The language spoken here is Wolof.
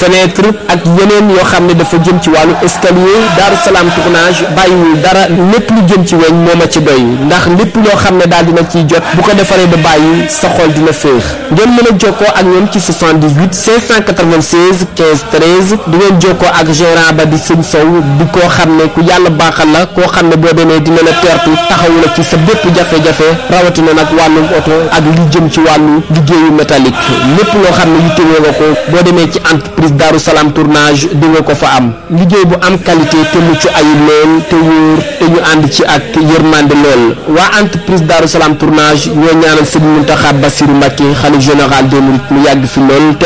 fenêtre ak yeneen yoo xam ne dafa jëm ci wàllu escalier Daaru Salaam tournage bàyyiwul dara lépp lu jëm ci weñ moo ma ci doy ndax lépp loo xam ne daal dina ciy jot bu ko defaree ba bàyyi sa xol dina féex ngeen mën a jokkoo ak ñoom ci 78 596 15 13 di ngeen jokkoo ak gérant ba di sëñ Sow di koo xam ne ku yàlla baaxal la koo xam ne boo demee dina la teertu taxawu la ci sa bépp jafe-jafe rawatina nag wàllum oto ak li jëm ci wàllu liggéeyu métallique lépp loo xam ne yittewoo nga ko boo demee ci entreprise Darou Salam tournage di nga ko fa am liggéey bu am qualité te mucc ayib lool te wóor te ñu ànd ci ak yërmande lool waa entreprise Darou Salam tournage ñoo ñaanal Sëriñ Mountakha Bassirou Mbacké xalif général des mourides mu yàgg fi lool